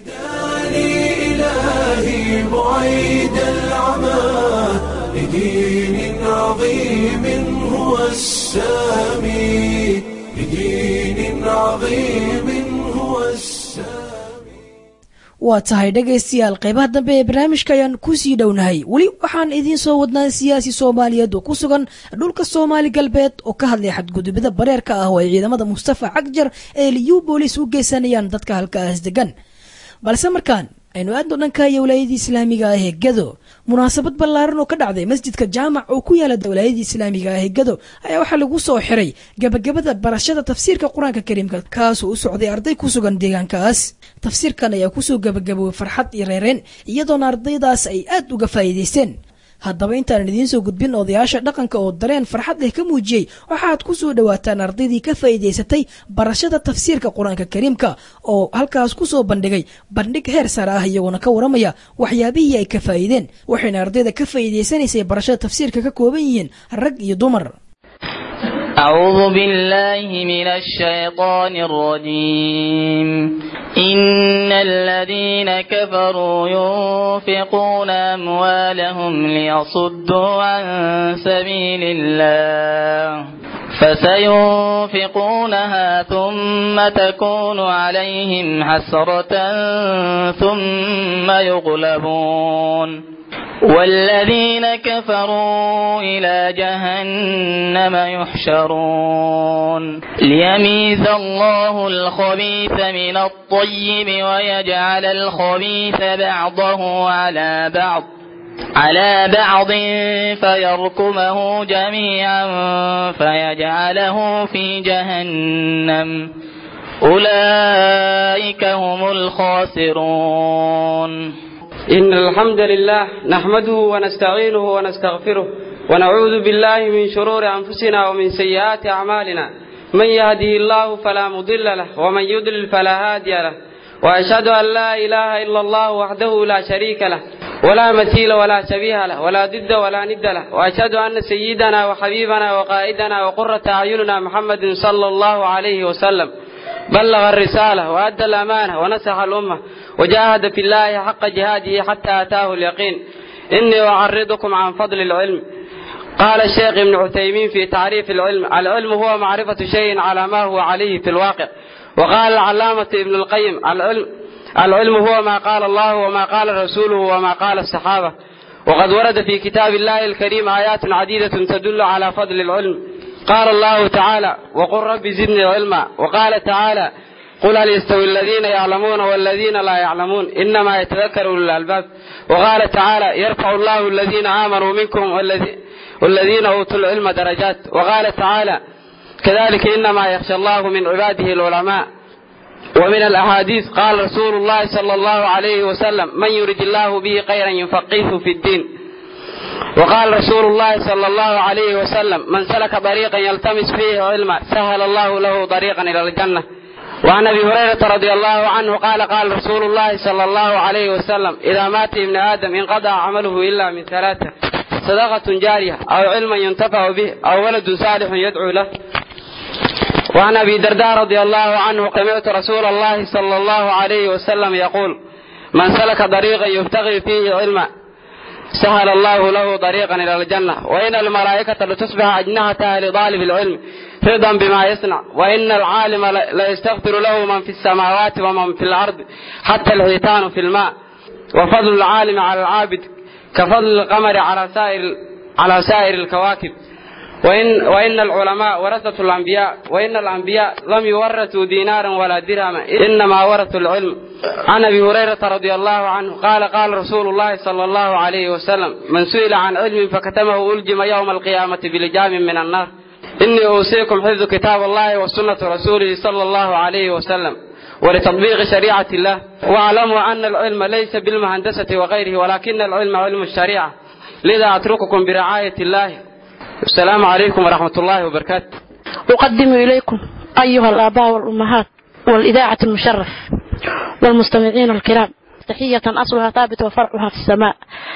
إلهي بعيد العمى لدين عظيم هو السامي لدين عظيم هو السامي waa tahay dhegaystayaal qaybaha dambe ee barnaamijka ayaan kusii dhownahay weli waxaan idiin soo wadnaa siyaasi soomaaliyeed oo ku sugan dhulka soomaali galbeed oo ka hadlaya xadgudubida bareerka ah oo ay ciidamada mustafa cagjar ee liyu boolis u geysanayaan dadka halkaas degan balse markaan aynu aadno dhanka iyo walaayadii islaamiga ah ee gado munaasabad ballaaran oo ka dhacday masjidka jaamac oo ku yaala walaayadii islaamiga ah ee gado ayaa waxaa lagu soo xiray gabagabada barashada tafsiirka qur-aanka kariimka kaasoo u socday arday ku sugan deegaankaas tafsiirkan ayaa kusoo gabagaboobay farxad iyo reereen iyadoona ardaydaas ay aad uga faa'iidaysteen haddaba intaanan idiin soo gudbin odayaasha dhaqanka oo dareen farxad leh ka muujiyey waxaad ku soo dhowaataan ardaydii ka faa'iidaysatay barashada tafsiirka qur-aanka kariimka oo halkaas ku soo bandhigay bandhig heer sare ah iyagoona ka waramaya waxyaabihii ay ka faa'iideen waxayna ardayda ka faa'iidaysanaysay barashada tafsiirka ka kooban yihiin rag iyo dumar أعوذ بالله من الشيطان الرجيم إن الذين كفروا ينفقون أموالهم ليصدوا عن سبيل الله فسينفقونها ثم تكون عليهم حسرة ثم يغلبون والذين كفروا إلى جهنم يحشرون ليميز الله الخبيث من الطيب ويجعل الخبيث بعضه على بعض على بعض فيركمه جميعا فيجعله في جهنم أولئك هم الخاسرون إن الحمد لله نحمده ونستعينه ونستغفره ونعوذ بالله من شرور أنفسنا ومن سيئات أعمالنا من يهده الله فلا مضل له ومن يضلل فلا هادي له وأشهد أن لا إله إلا الله وحده لا شريك له ولا مثيل ولا شبيه له ولا ضد ولا ند له وأشهد أن سيدنا وحبيبنا وقائدنا وقرة أعيننا محمد صلى الله عليه وسلم بلغ الرسالة وأدى الأمانة ونسح الأمة وجاهد في الله حق جهاده حتى أتاه اليقين إني أعرضكم عن فضل العلم قال الشيخ ابن عثيمين في تعريف العلم العلم هو معرفة شيء على ما هو عليه في الواقع وقال العلامة ابن القيم العلم العلم هو ما قال الله وما قال رسوله وما قال الصحابة وقد ورد في كتاب الله الكريم آيات عديدة تدل على فضل العلم قال الله تعالى وقل رب زدني علما وقال تعالى قل هل يستوي الذين يعلمون والذين لا يعلمون إنما يتذكر أولو الألباب وقال تعالى يرفع الله الذين آمنوا منكم والذين أوتوا العلم درجات وقال تعالى كذلك إنما يخشى الله من عباده العلماء ومن الأحاديث قال رسول الله صلى الله عليه وسلم من يرد الله به خيرا يفقهه في الدين وقال رسول الله صلى الله عليه وسلم من سلك طريقا يلتمس فيه علما سهل الله له طريقا إلى الجنة وعن ابي هريره رضي الله عنه قال قال رسول الله صلى الله عليه وسلم اذا مات ابن ادم انقضى عمله الا من ثلاثه صدقه جاريه او علم ينتفع به او ولد صالح يدعو له وعن ابي درداء رضي الله عنه سمعت رسول الله صلى الله عليه وسلم يقول من سلك طريقا يبتغي فيه علما سهل الله له طريقا الى الجنه وان الملائكه لتصبح اجنحتها لطالب العلم رضا بما يصنع وان العالم ليستغفر له من في السماوات ومن في الارض حتى الحيتان في الماء وفضل العالم على العابد كفضل القمر على سائر على سائر الكواكب وإن, وإن العلماء ورثة الأنبياء وإن الأنبياء لم يورثوا دينارا ولا درهما إنما ورثوا العلم عن أبي هريرة رضي الله عنه قال قال رسول الله صلى الله عليه وسلم من سئل عن علم فكتمه ألجم يوم القيامة بلجام من النار إني أوصيكم حفظ كتاب الله وسنة رسوله صلى الله عليه وسلم ولتطبيق شريعة الله واعلموا أن العلم ليس بالمهندسة وغيره ولكن العلم علم الشريعة لذا أترككم برعاية الله السلام عليكم ورحمة الله وبركاته أقدم إليكم أيها الآباء والأمهات والإذاعة المشرف والمستمعين الكرام تحية أصلها ثابت وفرعها في السماء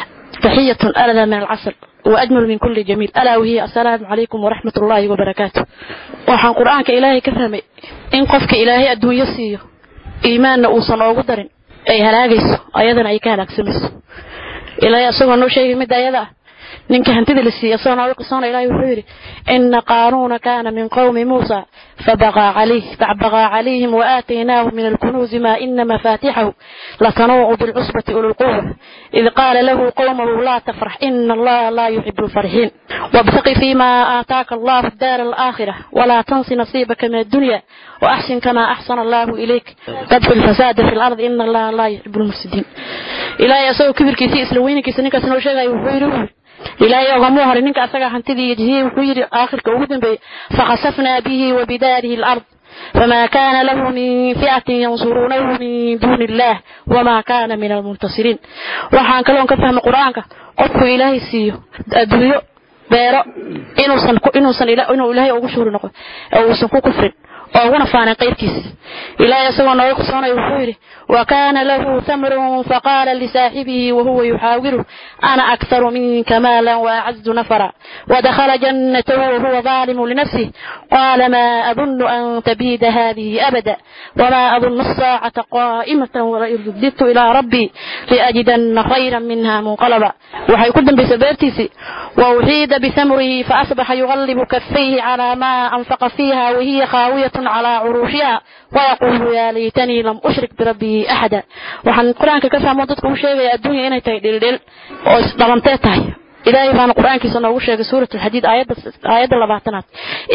تحية ألذ من العسل وأجمل من كل جميل ألا وهي السلام عليكم ورحمة الله وبركاته waxaan qur-aanka ilaahay ka fahmay in qofka ilaahay adduunyo siiyo iimaanna uusan oogu darin ay halaagayso ayadana ay ka halaagsamayso ilaahay asagoo noo sheegay midda ayada ah ninka hantida la siiyey asagoo nooga qisoona ilahay wuxuu yidhi ina qaanuuna kaana min qowmi muusa فبغى عليه فبغى عليهم وآتيناه من الكنوز ما إن مفاتحه لتنوع بالعصبة أولو القوة إذ قال له قومه لا تفرح إن الله لا يحب الفرحين وابتق فيما آتاك الله الدار الآخرة ولا تنس نصيبك من الدنيا وأحسن كما أحسن الله إليك تدخل الفساد في الأرض إن الله لا يحب المفسدين إلى يسوي كبر كيسي إسلوين كيسي نكا سنو شيغا يوحيرو ilaahay ogamuu horay ninka asaga hantidii yejihiyey wuxuu yidhi aakhirka ugu dambeeyey fakhasafnaa bihi wa bidaarihi alard فما كان له من فئة ينصرونه من دون الله وما كان من المنتصرين waxaan kaloon ka fahmay qur-aanka qofku ilaahay siiyo adduunyo beero inuusan inuusan inuu ilaahay ugu shuhri noqo oo uusan ku kufrin oo uguna faanin qayrkiis ilaahay isagoo nooga kusoonayo wuxuu yidhi وكان له ثمر فقال لصاحبه وهو يحاوره أنا أكثر منك مالا وأعز نفرا ودخل جنته وهو ظالم لنفسه قال ما أظن أن تبيد هذه أبدا وما أظن الساعة قائمة ولئن رددت إلى ربي لأجدن خيرا منها منقلبا وحيكون بسبابتي وأحيد بثمره فأصبح يغلب كفيه على ما أنفق فيها وهي خاوية على عروشها ويقول يا ليتني لم أشرك بربي أحدا وحن القرآن كفى مدتك وشيء الدنيا إنها تهدل دل ضمنتها تهي إلهي بان القرآن كي سنوه شيء سورة الحديد آيات آيات اللباتنات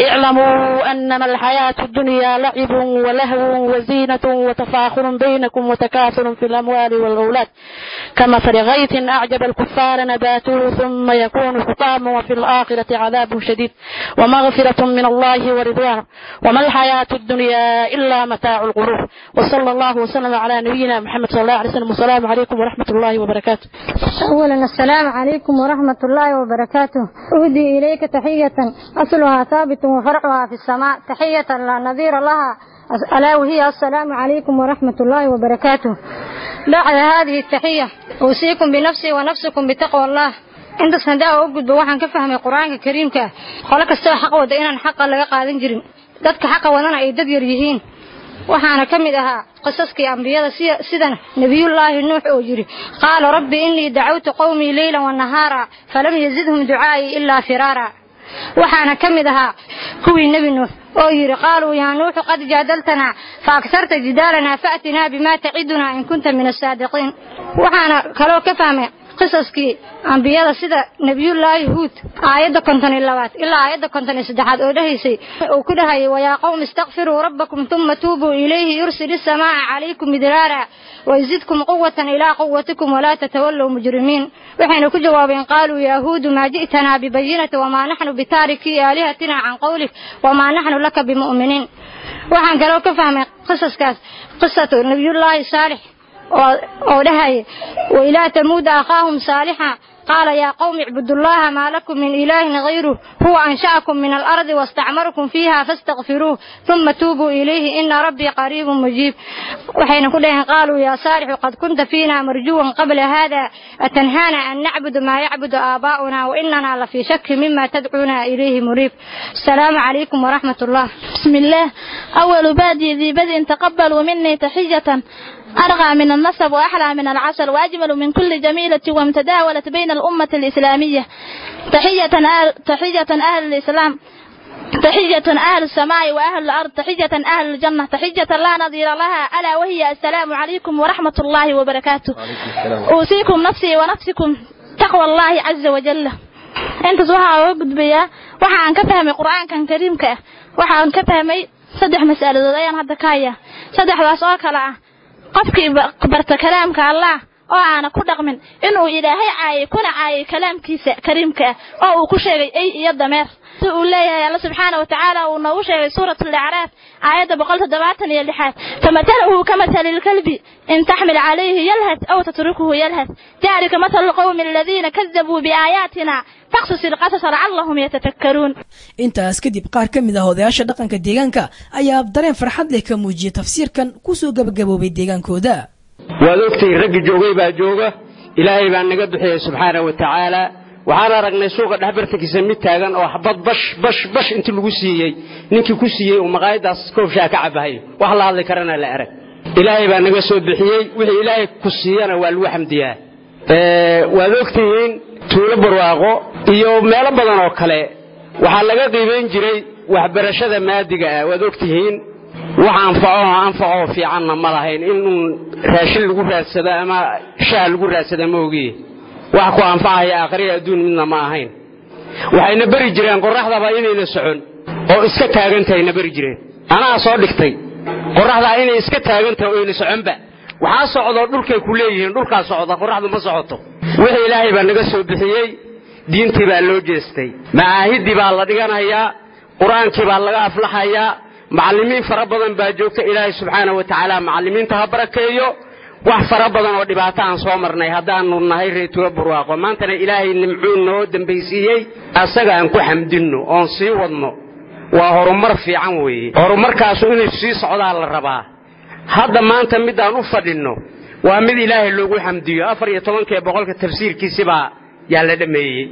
اعلموا أنما الحياة الدنيا لعب ولهو وزينة وتفاخر بينكم وتكاثر في الأموال والأولاد كمثل غيث أعجب الكفار نباته ثم يكون حطاما وفي الآخرة عذاب شديد ومغفرة من الله ورضوانه وما الحياة الدنيا إلا متاع الغرور وصلى الله وسلم على نبينا محمد صلى الله عليه وسلم والسلام عليكم ورحمة الله وبركاته أولا السلام عليكم ورحمة الله وبركاته أهدي إليك تحية أصلها ثابت وفرعها في السماء تحية لا نظير لها ألا وهي السلام عليكم ورحمة الله وبركاته بعد هذه التحية أوصيكم بنفسي ونفسكم بتقوى الله inta sandaa u gudbo waxaan ka fahmay qur-aanka kariimka qolo kastaba xaq wada inaan xaqa laga qaadan jirin dadka xaqa wadana ay dad yar yihiin waxaana ka mid ahaa qisaskii ambiyada sida nebiyullaahi nuux oo yidhi qaala rabbi innii dacawtu qowmii leylan wanahaara falam yazidhum ducaa'ii ilaa firaara waxaana ka mid ahaa kuwii nebi nuux oo yidhi qaaluu yaa nuuxu qad jaadaltanaa fa agtarta jidaalanaa fa'tinaa bimaa tacidunaa in kunta min asaadiqiin waxaana kaloo ka fahmay qisaskii ambiyada sida nebiyullaahi huud aayadda konton iyo labaad ilaa aayadda konton iyo saddexaad oo dhahaysay uu ku dhahayay wayaa qowm istakfiruu rabbakum tuma tuubuu ilayhi yursil isamaa'a calaykum midraara wayzidkum quwatan ilaa quwatikum walaa tatawallow mujrimiin waxayna ku jawaabeen qaaluu yaa huudu maa ji'tanaa bibayinati wamaa naxnu bitaarikii aalihatina can qowlik wamaa naxnu laka bimu'miniin waxaan kaloo ka fahmay qisaskaas qisatu nebiyullaahi saalix oo dhahaya wailaa tamuuda akhaahum saalixa qaala yaa qowmi icbudullaha maa lakum min ilaahin hayruh huwa ansha'akum min alardi wastacmarakum fiiha faastakfiruuh uma tuubuu ilayhi ina rabbii qariibun mujiib waxayna ku dhaheen qaaluu yaa saalixu qad kunta fiina marjuwan qabla hada atanhaana an nacbudu maa yacbudu aabaa'una wainana lafii shaki mima tadcuuna ilayhi muriib asalaamu calaykum waraxmat ullah بسم الله أول بادي ذي بدء تقبلوا مني تحية أرغى من النسب وأحلى من العسل وأجمل من كل جميلة وامتداولت بين الأمة الإسلامية تحية أهل, تحية أهل الإسلام تحية أهل السماء وأهل الأرض تحية أهل الجنة تحية لا نظير لها ألا وهي السلام عليكم ورحمة الله وبركاته أوصيكم نفسي ونفسكم تقوى الله عز وجل intaas waxaa oga gudbayaa waxa aan ka fahmay qur-aankan kariimka ah waxa aan ka fahmay saddex mas'aladood ayaan hadda ka hayaa saddexdaas oo kale ah qofkii barta kalaamka allah oo aana ku dhaqmin inuu ilaahay caayay kuna caayay kalaamkiisa kariimka ah oo uu ku sheegay ey iyo dameer si uu leeyahay alla subxaana wa tacaala uu noogu sheegay suurat alacraaf aayadda boqol toddobaatan iyo lixaad famathaluhu kamathali lkalbi in taxmil calayhi yalhas aw tatrukuhu yalhas dalika mathalu lqowmi aladiina kadabuu biaayaatina faqsus ilqasasa lacallahum yatafakkaruun intaas kadib qaar ka mid ah odayaasha dhaqanka deegaanka ayaa dareen farxad leh ka muujiyay tafsiirkan kusoo gabagaboobay deegaankooda waad ogtahay raggi joogay baa jooga ilaahay baa naga bixiyey subxaana wa tacaala waxaan aragnay suuqa dhexbartankiisa mid taagan oo xabad bash bash bash intii lagu siiyey ninkii ku siiyey uu maqaayadaas koobshaa ka cabahayo wax la hadli karana la arag ilaahay baa naga soo bixiyey wixii ilaahay ku siiyana waa lagu xamdiyaa waad ogtihiin tuulo barwaaqo iyo meelo badan oo kale waxaa laga qiimayn jiray waxbarashada maadiga ah waad ogtihiin wax anfaco anfacoo fiicanna ma lahayn in raashin lagu raadsado ama shaah lagu raadsada ma ogiye wax ku anfacaya aakhriya adduun midna ma ahayn waxayna beri jireen qorraxdaba inayna socon oo iska taagantahayna beri jireen anaa soo dhigtay qorraxdaa inay iska taagantahay oyna soconba waxaa socdoo dhulkay ku leeyihiin dhulkaa socda qorraxdu ma socoto wixii ilaahay baa naga soo bixiyey diintii baa loo jeestay macaahiddii baa la dhiganayaa qur-aankii baa laga aflaxayaa macallimiin fara badan baa joogta ilaahay subxaana wa tacaala macallimiinta ha barakeeyo wax fara badan oo dhibaato aan soo marnay haddaanu nahay reetulo burwaaqo maantana ilaahay nimcuu noo dambaysiiyey asaga aan ku xamdinno oon sii wadno waa horumar fiican weeye horumarkaasu inay sii socdaa la rabaa hadda maanta midaan u fadhinno waa mid ilaahay loogu xamdiyo afar iyo tobankee boqolka tafsiirkiisibaa yaa la dhammeeyey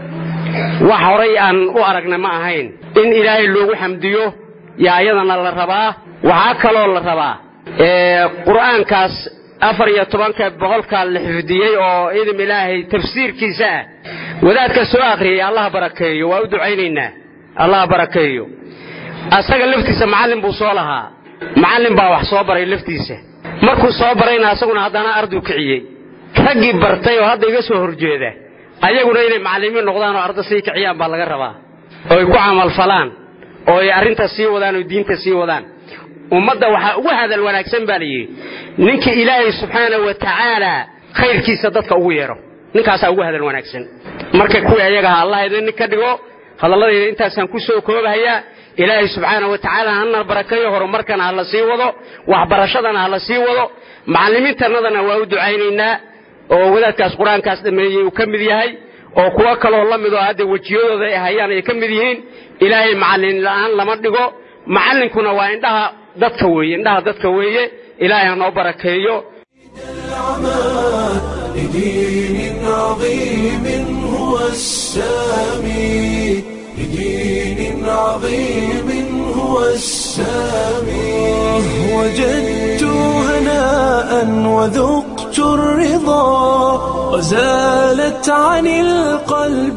wax horay aan u aragna ma ahayn in ilaahay loogu xamdiyo yaa ayadana la rabaa waxaa kaloo la rabaa qur'aankaas afar iyo tobanka boqolkaa la xifdiyey oo idim ilaahay tafsiirkiisa ah wadaadka soo akhriyay allah barakeeyo waa u ducaynaynaa allah barakeeyo asaga laftiisa macallin buu soo lahaa macallin baa wax soo baray laftiisa markuu soo barayna asaguna haddana arduu kiciyey raggii bartay oo hadda iga soo horjeeda ayaguna inay macallimiin noqdaan oo arda sii kiciyaan baa laga rabaa ooy ku camalfalaan oo ay arrinta sii wadaan oo diinta sii wadaan ummadda waxaa ugu hadal wanaagsan baa layidhi ninkii ilaahay subxaana wa tacaala khayrkiisa dadka ugu yeedho ninkaasaa ugu hadal wanaagsan marka kuwii ayagaha allah idin ka dhigo hadalladayda intaasaan ku soo koobahayaa ilaahay subxaana wa tacaala hana barakeeyo horumarkana ha la sii wado waxbarashadana ha la sii wado macallimiintannadana waa u ducaynaynaa oo wadaadkaas qur-aankaas dhameeyey uu ka mid yahay oo kuwo kaloo la mid oo hadda wejiyadooda ay hayaan ay ka mid yihiin ilaahay macallin la'aan lama dhigo macallinkuna waa indhaha dadka weeye indhaha dadka weeye ilaahay ha noo barakeeyo لدين عظيم هو السامي لدين عظيم هو السامي وجدت هناء وذقت الرضا وزالت عن القلب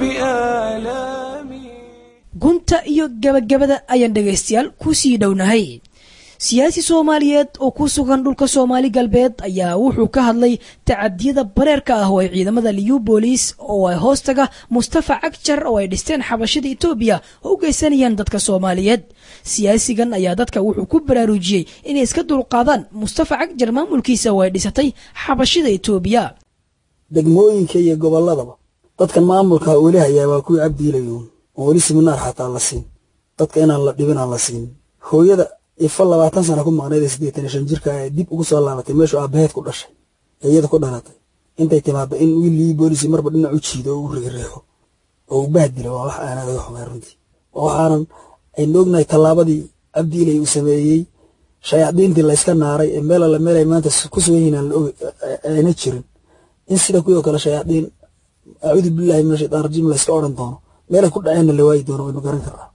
آلامي gunta iyo gabagabada ayaan dhegaystayaal ku sii dhownahay siyaasi soomaaliyeed oo ku sugan dhulka soomaali galbeed ayaa wuxuu ka hadlay tacadiyada bareerka ah oo ay ciidamada liyu booliis oo ay hoostaga mustafa cagjar oo ay dhisteen xabashada etoobiya oo u geysanayaan dadka soomaaliyeed siyaasigan ayaa dadka wuxuu ku baraarujiyey inay iska dulqaadaan mustafa cagjar maamulkiisa oo ay dhisatay xabashada etoobiya degmooyinka iyo gobolladaba dadkan maamulka weli hayaa waa kuwii cabdiilayuun oo weli siminaar xataa la siin dadka inaan la dhibin aan la siin hooyada ifa labaatan sana ku maqnayd ee siddeetan iyo shan jirka ee dib ugu soo laabatay meeshuu aabbaheed ku dhashay ee iyada ku dhalatay intay timaaddo in wiilii boolisi marba dhinac u jiido oo u riixriixo oo u bahdilo waa wax aanad aga xumay runtii oo waxaanan aynu ognahay tallaabadii cabdiilay uu sameeyey shayaadiintii layska naaray ee meel alle meel ay maanta ku sugan yihiin aan la og ayna jirin in sida kuwii oo kale shayaadiin acuudu billahi min ashaytaan rajiim layska odhan doono meelay ku dhaceenna la waayi doono waynu garan karnaa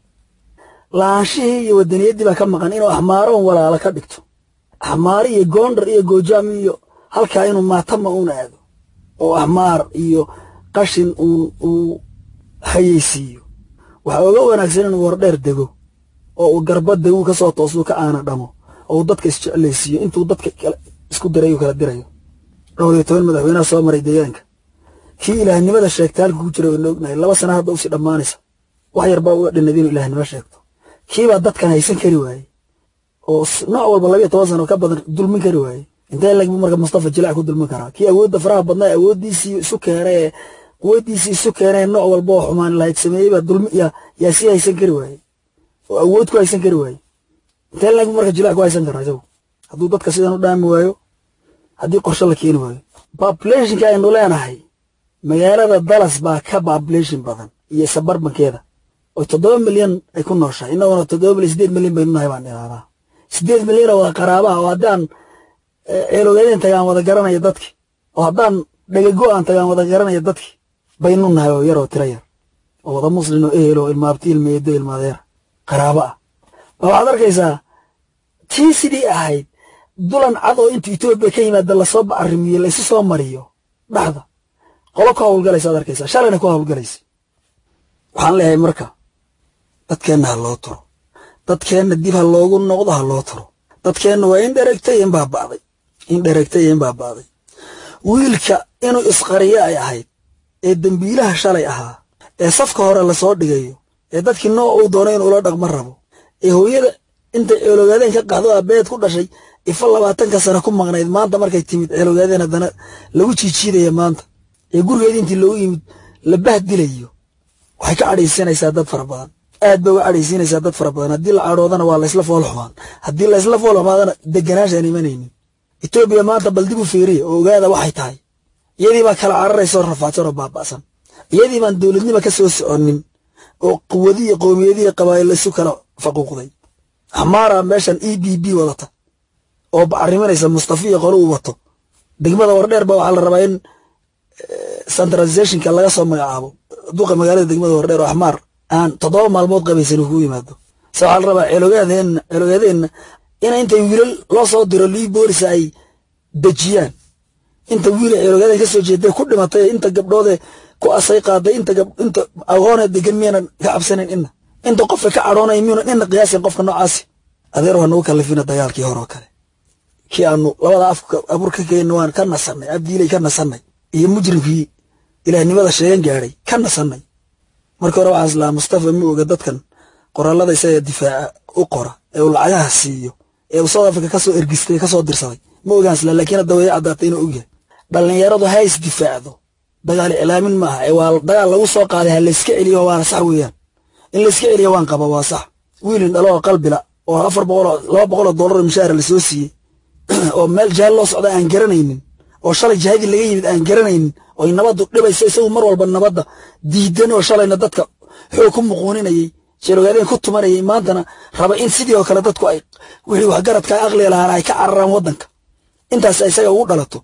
laanshihii iyo wadaniyaddii baa ka maqan inuu axmaaro un walaalo ka dhigto axmaaro iyo goondar iyo goojaam iyo halkaa inuu maatama uun aado oo axmaar iyo qashin uun uu hayeysiiyo waxaa oga wanaagsan inuu wardheer dego oo uu garbadda uu ka soo toosuu ka aana dhamo oo uu dadka isjeclaysiiyo intuu dadka isku dirayu kala dirayo dhowr iyo toban madaxweynaha soo maray deegaanka kii ilaahnimada sheegta halka ku jira waynu ognahay laba sana hadda usii dhammaanaysa wax yar baa uga dhinad inuu ilaahnimo sheegto kiibaa dadkan haysan kari waayey oo nooc walba labiyo toban sano ka badan dulmin kari waayey intee lag marka mustafa jilac ku dulmin karaa kii awoodda faraha badnaa awooddiisii isu keenay ee quwadiisii isu keenay nooc walba oo xumaan lahayd sameeyey baa dulmi yaa yaa sii haysan kari waayey oo awood ku haysan kari waayey intee lag marka jilac ku haysan karaa isagu hadduu dadka sidan u dhaami waayo haddii qorshe la keeni waayo populationka aynu leenahay magaalada dallas baa ka population badan iyo sabarbankeeda oo toddoba milyan ay ku nooshahay innaguna toddoba milyan siddeed milyan baynu nahay baan idhahdaa siddeed milyan oo wada qaraabaha oo haddaan ceeloogaadeen tagaan wada garanaya dadki oo haddaan dhagago aan tagaan wada garanaya dadki baynu nahay oo yar oo tira yar oo wada muslin oo ehel oo ilmaabti ilmeedo ilmaadeer qaraabo ah ma waxaad arkaysaa tii sidii ahayd dulan cad oo inta etoobiya ka yimaada lasoo bacarimiyo laysu soo mariyo dhaxda qolo ku hawlgalaysa ad arkaysaa shalayna ku hawlgalaysa waxaan leeyahay marka dadkeenna ha loo turo dadkeenna dib ha loogu noqdo ha loo turo dadkeenna waa in dheregtay in baaba'day in dheregtay in baaba'day wiilka inuu isqariyo ay ahayd ee dembiilaha shalay ahaa ee safka hore lasoo dhigayo ee dadkii nooc uu doono inuu ula dhaqma rabo ee hooyada intay ceeloogaadeen ka qaxdo aabeed ku dhashay ifa labaatanka sano ku maqnayd maanta markay timid ceeloogaadeen haddana lagu jiijiidaya maanta ee gurigeedii intii loogu yimid la bahdilayo waxay ka cadhaysiinaysaa dad fara badan aad bay uga cadhaysiinaysaa dad fara badan haddii la cadhoodana waa laysla fool xumaan haddii laysla fool xumaadana deganaanshaan imanaynin etoobiya maanta bal dib u fiiriya oo ogaada waxay tahay iyadii baa kala cararaysa oo rafaadsan oo baaba'san iyadii baan dowladnima ka soo soconin oo quwadiyo qowmiyadiyo qabaa'il isu kala faquuqday xamaara meeshan e b b wadata oo bacriminaysa mustafiya qolo uu wato degmada wardheer ba waxaa la rabaa in centralizationka laga soo magacaabo duqa magaalada degmada wardheer oo axmaar aan toddoba maalmood qabaysan ku yimaado se waxaa la rabaa ceelogaadeena ceelogaadeena in intay wiilal loo soo diro lii boolis ay dejiyaan inta wiila ceelogaaden ka soo jeeday ku dhimatay inta gabdhoode ku asay qaaday inta inta aqoone degan miyaanan ka cabsanin ina inta qofka ka cadhoonay miyuunan ina qiyaasin qofka noocaasi adeer waa nagu kallifina dagaalkii hore oo kale kii aanu labada afka abur ka keenna waan ka nasannay abdiilay ka nasannay iyo mujrimkii ilaahnimada sheegan gaadhay ka nasannay markii hore waxaa islaa mustafa ma oga dadkan qoraalada isaga difaaca u qora ee uu lacagaha siiyo ee uu south africa kasoo ergistay kasoo dirsaday ma ogaan isla laakiin hadda way caddaatay inuu ogyahay dhallinyaradu ha is difaacdo dagaal iclaamin ma aha ee waa dagaal lagu soo qaaday ha layska celiyo waana sax weeyaan in layska celiyo waan qaba waa sax wiilin dhalo oo qalbila oo afar boqoloo laba boqoloo dollar mishaara lasoo siiyey oo meel jahaal loo socda aan garanaynin oo shalay jihadii laga yimid aan garanaynin oy nabaddu dhibayso isagu mar walba nabadda diidan oo shalayna dadka xoog ku muquuninayay sheelogaadeen ku tumanayay maantana raba in sidii oo kale dadku ay wixii waxgaradka aqliga lahaana ay ka cararaan waddanka intaas isaga ugu dhalato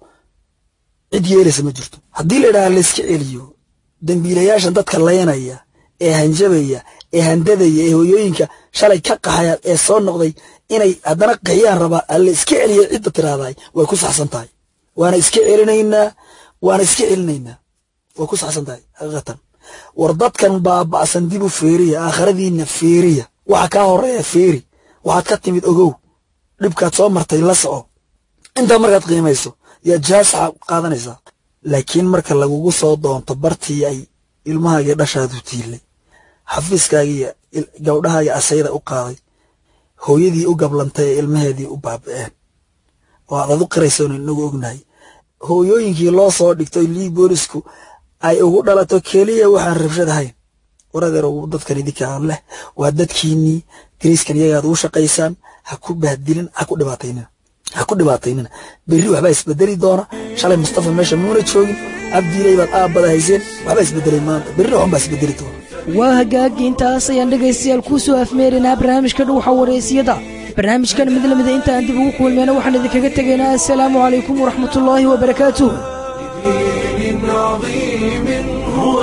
cid yeelaysa ma jirto haddii la idhaha layska celiyo dembiilayaashan dadka laynaya ee hanjabaya ee handadaya ee hooyooyinka shalay ka qaxaya ee soo noqday inay haddana qixiyaan rabaa alla iska celiya cidda tiraahday way ku saxsan tahay waana iska celinaynaa waana iska celinaynaa way ku saxsan tahay xaqiiqatan war dadkan baaba'san dib u feeriya aakhiradiinna feeriya waxa kaa horeeya feeri waxaad ka timid ogow dhibkaad soo martay la soco intaa markaad qiimayso yaa jaas qaadanaysaa laakiin marka lagugu soo doonto bartii ay ilmahaagii dhashaadu tiilay xafiiskaagiiyo gabdhahaaga asayda u qaaday hooyadii u gablantay ee ilmaheedii u baaba'een oo aad adu qiraysoon inagu ognahay hooyooyinkii loo soo dhigtay lii boolisku ay ugu dhalato keliya waxaan rabshad ahayn waradeer dadkan idinkaa leh waa dadkiinnii dariiskan iyagaad ugu shaqaysaan ha ku bahdilin ha ku dhibaataynina ha ku dhibaataynina berri waxbaa isbedeli doona shalay mustafa meesha muuna joogin abdiilay baad aabbada hayseen waxbaa isbedelay maanta berrina waxun baa isbedeli doona waa hagaagi intaas ayaan dhegaystayaal kuu soo afmeerinaa barnaamijka dhuuxa wareysiyada barnaamijkan mid lamida intaan dib ugu kulmayna waxaan idinkaga tegaynaa assalaamu calaykum waraxmatullaahi wabarakaatuh دين عظيم هو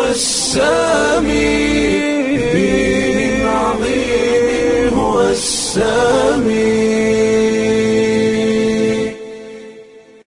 السامي دين عظيم هو السامي